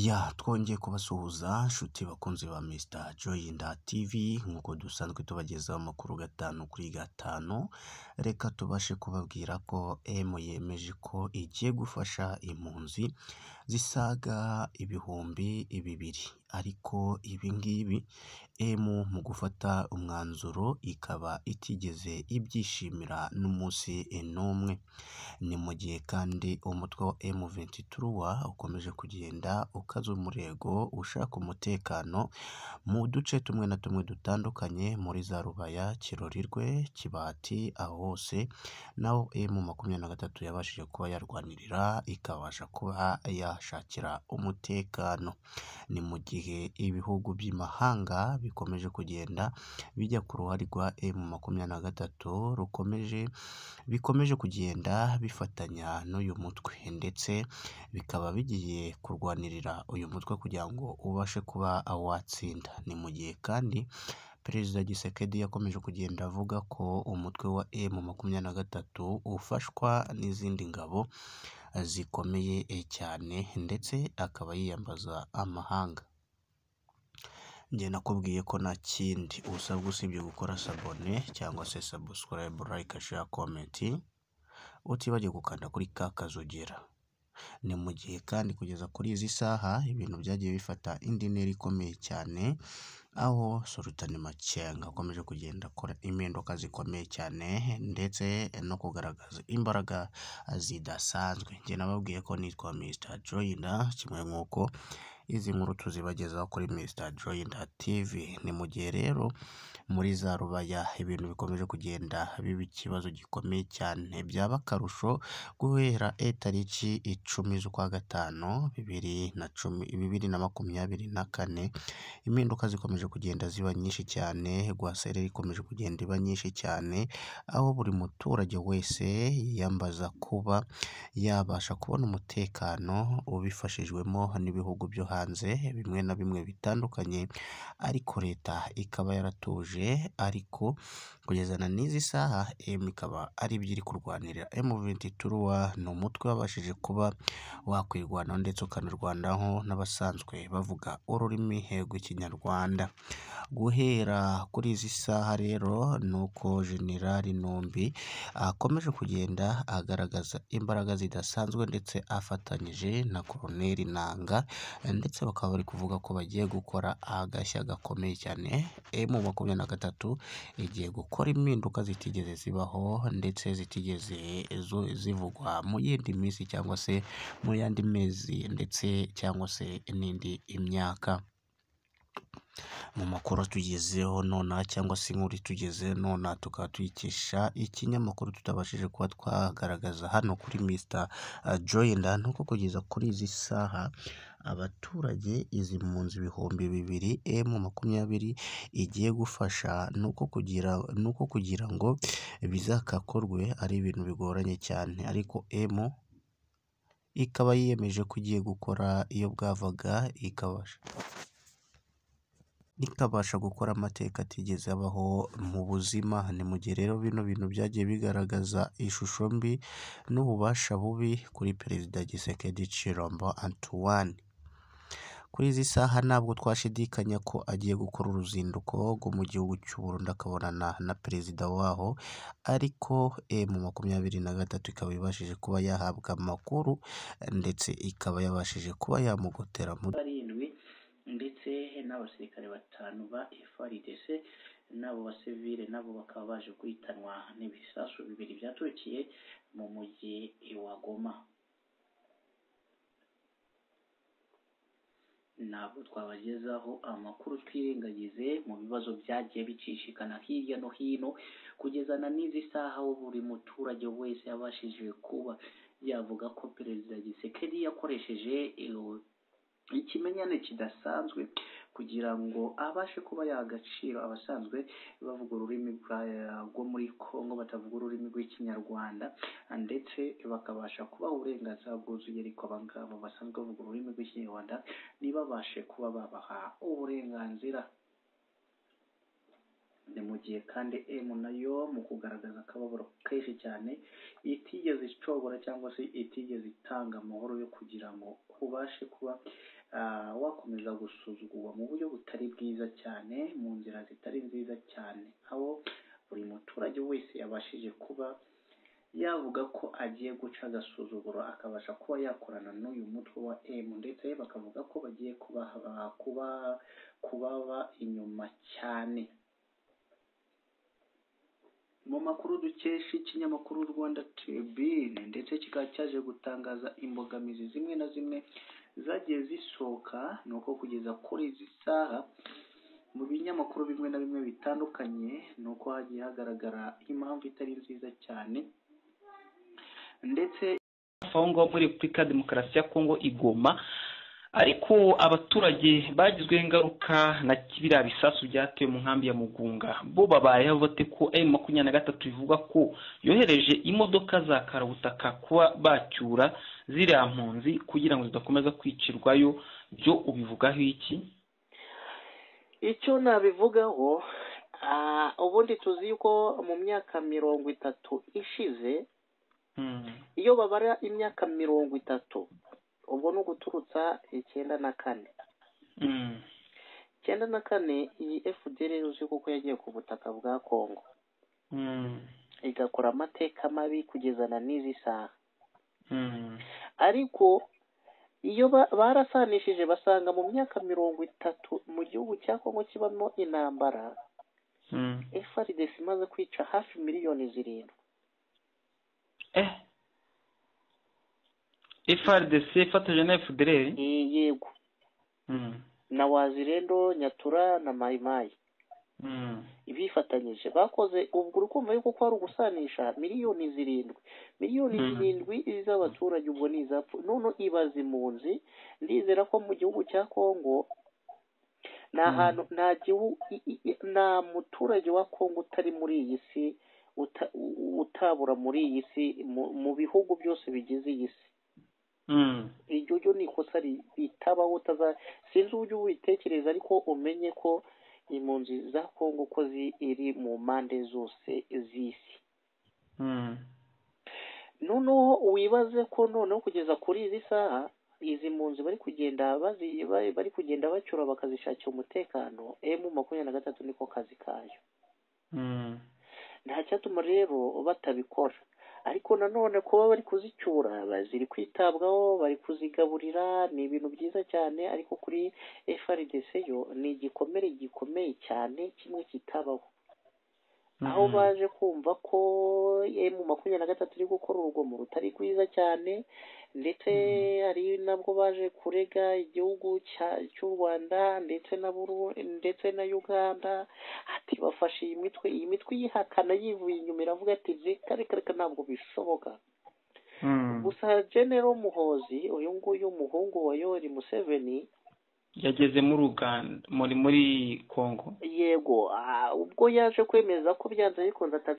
Ya twongeye kubasuhuza nshuti bakunzi ba Mr Joyinda TV nk'uko dusanzwe tubagezaho amakuru gatanu kuri gatanu, reka tubashe kubabwira ko M yemeje ko igiye gufasha impunzi zisaga ibihumbi bibiri ariko ibi ngibi M mu gufata umwanzuro ikaba itigeze ibyishimira n'umunsi n'umwe, ni mu gihe kandi umutwe wa M23 ukomeje kugenda ukaza umurego ushaka umutekano mu duce tumwe na tumwe dutandukanye muri za Rubaya, Kirorirwe, Kibati, aho hose naho M23 yabashije kuba yarwanirira ikabasha kuba yahashakira umutekano, ni mu gihe ibihugu by'imahanga bikomeje kugenda bijya ku ruhare rwa M23 rukomeje bikomeje kugenda bifatanya n'uyu mutwe ndetse bikaba bigiye kurwanirira uyu mutwe kugira ngo ubashe kuba watsinda, ni mu gihe kandi Perezida Tshisekedi yakomeje kugenda avuga ko umutwe wa M23 ufashwa n'izindi ngabo zikomeye cyane ndetse akaba yiyambaza amahanga. Njye nakubwiye ko nta kindi usabwa usibye gukora sabone cyangwa se sabusikarayibu, layike, sheya, komenti, utibagirwe gukanda kuri ka kazogera, ni mu gihe kandi kugeza kuri izi saha ibintu byagiye bifata indi ntera ikomeye cyane, aho Sultan Makenga akomeje kugenda akora impinduka zikomeye cyane ndetse no kugaragaza imbaraga zidasanzwe, njye nababwiye ko nitwa Mr Joyinda kimwe nk'uko izi nkuru tuzibagezaho kuri Mr Joyinda TV, ni mu gihe rero muri za Rubaya ibintu bikomeje kugenda biba ikibazo gikomeye cyane, byaba akarusho guhera itariki icumi z'ukwa gatanu bibiri na cumi bibiri na makumyabiri na kane, impinduka zikomeje kugenda ziba nyinshi cyane, rwaserera ikomeje kugenda iba nyinshi cyane, aho buri muturage wese yiyambaza kuba yabasha kubona umutekano ubifashijwemo n'ibihugu byo hanze bimwe na bimwe bitandukanye, ariko leta ikaba yaratuje ariko kugezana n'izi saha M ikaba aribyo iri kurwanirira, M23 ni umutwe wabashije kuba wakwirwanaho ndetse ukanarwanaho n'abasanzwe bavuga ururimi rw'Ikinyarwanda, guhera kuri izi saha rero ni uko Jenerali Ntumbi akomeje kugenda agaragaza imbaraga zidasanzwe ndetse afatanyije na Koloneli Nanga ndetse bakaba bari kuvuga ko bagiye gukora agashya gakomeye cyane, M23 igiye gukora impinduka zitigeze zibaho ndetse zitigeze zivugwa mu yindi minsi cyangwa se mu yandi mezi ndetse cyangwa se n'indi myaka. Mu makuru atugezeho nonaha cyangwa se inkuru itugezeho nonaha tukaba tuyikesha ikinyamakuru tutabashije kuba twagaragaza hano kuri Mr Joyinda, ni uko kugeza kuri izi saha abaturage izi mpunzi ibihumbi bibiri M23 igiye gufasha ni uko kugira ni uko kugira ngo bizakakorwe ari ibintu bigoranye cyane ariko M ikaba yiyemeje ko igiye gukora iyo bwavaga ikabasha ikabasha gukora amateka atigeze abaho mu buzima, ni mu gihe rero bino bintu byagiye bigaragaza ishusho mbi n'ububasha bubi kuri Perezida Tshisekedi Tshilombo Antoine. Kuri izi saha ntabwo twashidikanya ko agiye gukora uruzinduko rwo mu gihugu cy'u Burundi akabonana na perezida waho, ariko M23 ikaba ibashije kuba yahabwa amakuru ndetse ikaba yabashije kuba yamugotera mu ndetse n'abasirikare batanu ba FARDC n'abo basivile nabo bakaba baje guhitanwa n'ibisasu bibiri byaturukiye mu mujyi wa Goma. ntabwo twabagezaho amakuru twirengagize mu bibazo byagiye bicishikana hirya no hino kugezana n'izi saha aho buri muturage wese yabashije kuba yavuga ko perezida Gisekedi yakoresheje ikimenyane kidasanzwe kugira ngo abashe kuba yaha agaciro abasanzwe bavuga ururimi rwo muri Kongo batavuga ururimi rw'Ikinyarwanda ndetse bakabasha kubaha uburenganzira bwuzuye ariko abangabo basanzwe bavuga ururimi rw'Ikinyarwanda ntibabashe kuba babaha uburenganzira ni mu gihe kandi M nayo mu kugaragaza akababaro kenshi cyane itigeze icogora cyangwa se itigeze itanga amahoro yo kugira ngo ubashe kuba ah, wakomeza gusuzugurwa mu buryo butari bwiza cyane mu nzira zitari nziza cyane aho buri muturage wese yabashije kuba yavuga ko agiye guca agasuzuguro akabasha kuba yakorana n'uyu mutwe wa M ndetse bakavuga ko bagiye kuba kuba kubaba inyuma cyane mu makuru dukesha ikinyamakuru Rwanda Tribune ndetse kikaba cyaje gutangaza imbogamizi zimwe na zimwe zagiye zisohoka ni uko kugeza kuri izi saha mu binyamakuru bimwe na bimwe bitandukanye ni uko hagiye hagaragara impamvu itari nziza cyane ndetse aho ngaho muri repubulika demokarasi ya kongo igoma ariko abaturage bagizweho ingaruka na biriya bisasu byatewe mu nkambi ya mugunga bo babayeho bate ko emu makumyabiri na gatatu bivuga ko yohereje imodoka za karabutaka kuba bacyura ziriya mpunzi kugira ngo zidakomeza kwicirwayo byo ubivugaho iki icyo nabivugaho ah, ubundi tuzi yuko mu myaka mirongo itatu ishize iyo babara imyaka mirongo itatu ubwo ni uguturutsa icyenda na kane Mm. icyenda na kane iyi fdr uzi kuko yagiye ku butaka bwa kongo Mm. igakora amateka mabi kugeza na n'izi saha Mm. ariko iyo ba- barasanishije basanga mu myaka mirongo itatu mu gihugu cya kongo kibamo intambara Mm. frdc imaze kwica hafi miliyoni zirindwi eh FRDC ifatanyije na FDLR Eh, yego Mm. na wazirendo nyatura na mayimayi Mm. bifatanyije bakoze ubwo urukumva yuko kwari ugusanisha miliyoni zirindwi miliyoni Mhm. zirindwi z'abaturage ubwo ni izapfu none ibaza impunzi ndizera ko mu gihugu cya kongo nta Mhm. hantu nta gihugu i- i- i- nta muturage wa kongo utari muri iyi si uta- u- utabura muri iyi si mu- mu bihugu byose bigize iyi si Mm. iryo ryo ni ikosa ri- ritabaho utaza sinzi uburyo ubitekereza ariko umenye ko impunzi za kongo ko ziri mu mpande zose z'isi Mm. noneho wibaze ko noneho kugeza kuri izi saha izi mpunzi bari kugenda bazi bari bari kugenda bacyura bakazishakira umutekano emu makumyabiri na gatatu niko kazi kayo Mm. nta cyatuma rero batabikora ariko nanone kuba bari kuzicyura ba- ziri kwitabwaho bari kuzigaburira ni ibintu byiza cyane ariko kuri FRDC yo ni igikomere gikomeye cyane kimwe kitabaho aho Mhm. baje kumva ko mu makumyabiri na gatatu iri gukora urugomo rutari rwiza cyane ndetse hari nabwo baje kurega igihugu cya- cy'u Rwanda ndetse na Buru- ndetse na Uganda ati bafashe iyi mitwe iyi mitwe yihakana yivuye inyuma iravuga ati reka reka reka ntabwo bishoboka Mm. gusa General Muhozi uyu nguyu umuhungu wa Yoweri Museveni yageze muri Uganda muri muri Kongo yego ah, ubwo yaje kwemeza ko byanze bikunze ata